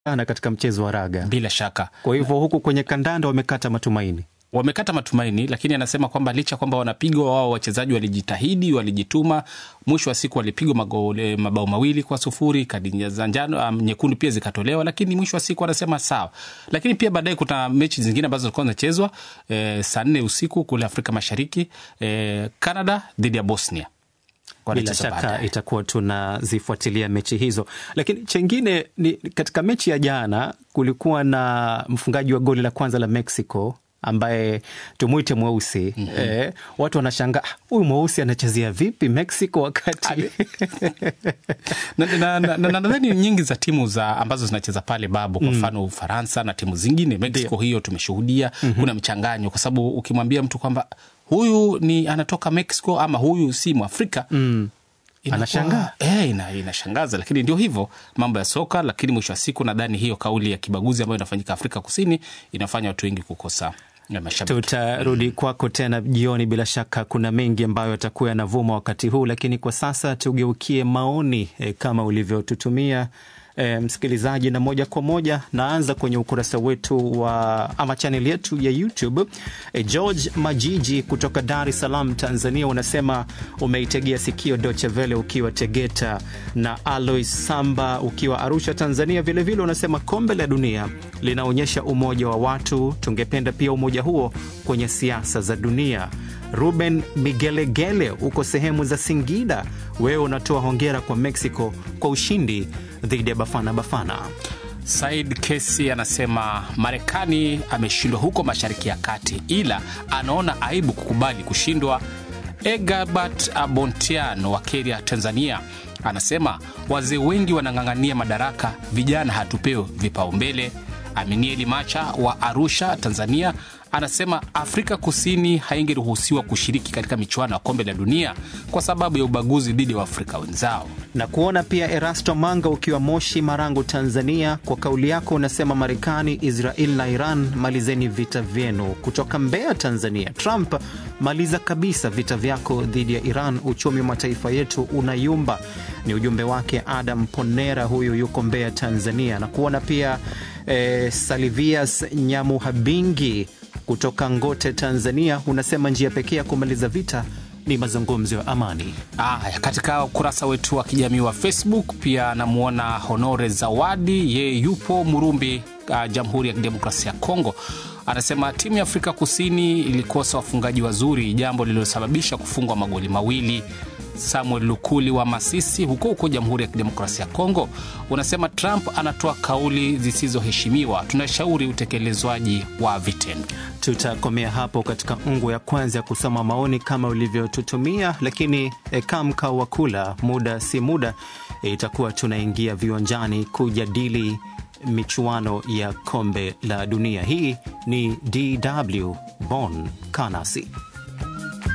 na katika mchezo wa raga. bila shaka Kwa hivyo huku kwenye kandanda wamekata matumaini. wamekata matumaini, lakini anasema kwamba licha kwamba wanapigwa, wao wachezaji walijitahidi, walijituma. Mwisho wa siku walipigwa magole- mabao mawili kwa sufuri, kadi za njano um, nyekundu pia zikatolewa, lakini mwisho wa siku anasema sawa. Lakini pia baadaye kuna mechi zingine ambazo zilikuwa zinachezwa eh, saa nne usiku kule Afrika Mashariki eh, Canada dhidi ya Bosnia Bila Wanacheza shaka baadaye. itakuwa tunazifuatilia mechi hizo, lakini chengine ni katika mechi ya jana kulikuwa na mfungaji wa goli la kwanza la Mexico ambaye tumwite mweusi eh, watu wanashangaa "Ah, huyu mweusi anachezea vipi Mexico wakati na na- na- na- nadhani nyingi za timu za ambazo zinacheza pale babu kwa mfano Ufaransa na timu zingine Mexico, hiyo tumeshuhudia kuna mchanganyo, kwa sababu ukimwambia mtu kwamba huyu ni anatoka Mexico ama huyu si Mwafrika inakuwa- Anashangaa. eh, ina, inashangaza, lakini ndio hivyo mambo ya soka. Lakini mwisho wa siku nadhani hiyo kauli ya kibaguzi ambayo inafanyika Afrika Kusini inafanya watu wengi kukosa eh, mashabiki. Tutarudi kwako tena jioni. Bila shaka kuna mengi ambayo yatakuwa yanavuma wakati huu, lakini kwa sasa tugeukie maoni e, kama ulivyotutumia e, msikilizaji, na moja kwa moja naanza kwenye ukurasa wetu wa ama chaneli yetu ya YouTube. E, George Majiji kutoka Dar es Salaam, Tanzania, unasema umeitegea sikio Deutsche Welle ukiwa Tegeta, na Alois Samba ukiwa Arusha, Tanzania. Vilevile vile unasema kombe la dunia linaonyesha umoja wa watu, tungependa pia umoja huo kwenye siasa za dunia. Ruben Migelegele uko sehemu za Singida, wewe unatoa hongera kwa Mexico kwa ushindi dhidi ya Bafana Bafana. Said Kesi anasema Marekani ameshindwa huko Mashariki ya Kati, ila anaona aibu kukubali kushindwa. Egabert Abontian wa Keria, Tanzania, anasema wazee wengi wanang'ang'ania madaraka, vijana hatupewi vipaumbele. Aminieli Macha wa Arusha, Tanzania, anasema Afrika Kusini haingeruhusiwa kushiriki katika michuano ya kombe la dunia kwa sababu ya ubaguzi dhidi ya Waafrika wenzao. na kuona pia Erasto Manga ukiwa Moshi, Marangu, Tanzania. Kwa kauli yako unasema Marekani, Israel na Iran, malizeni vita vyenu. Kutoka Mbeya, Tanzania, Trump, maliza kabisa vita vyako dhidi ya Iran, uchumi wa mataifa yetu unayumba. Ni ujumbe wake Adam Ponera, huyu yuko Mbeya, Tanzania. Na kuona pia eh, Salivias Nyamuhabingi kutoka Ngote, Tanzania, unasema njia pekee ya kumaliza vita ni mazungumzo ya amani. Aya, katika ukurasa wetu wa kijamii wa Facebook pia namwona Honore Zawadi, yeye yupo Murumbi, uh, Jamhuri ya Kidemokrasia ya Kongo. Anasema timu ya Afrika Kusini ilikosa wafungaji wazuri, jambo lililosababisha kufungwa magoli mawili. Samuel Lukuli wa Masisi huko huko Jamhuri ya Kidemokrasia ya Kongo unasema Trump anatoa kauli zisizoheshimiwa, tunashauri utekelezwaji wa vitendo. Tutakomea hapo katika ungu ya kwanza ya kusoma maoni kama ulivyotutumia, lakini e, kamka wa kula muda si muda e, itakuwa tunaingia viwanjani kujadili michuano ya kombe la dunia. Hii ni DW Bonn, Kanasi.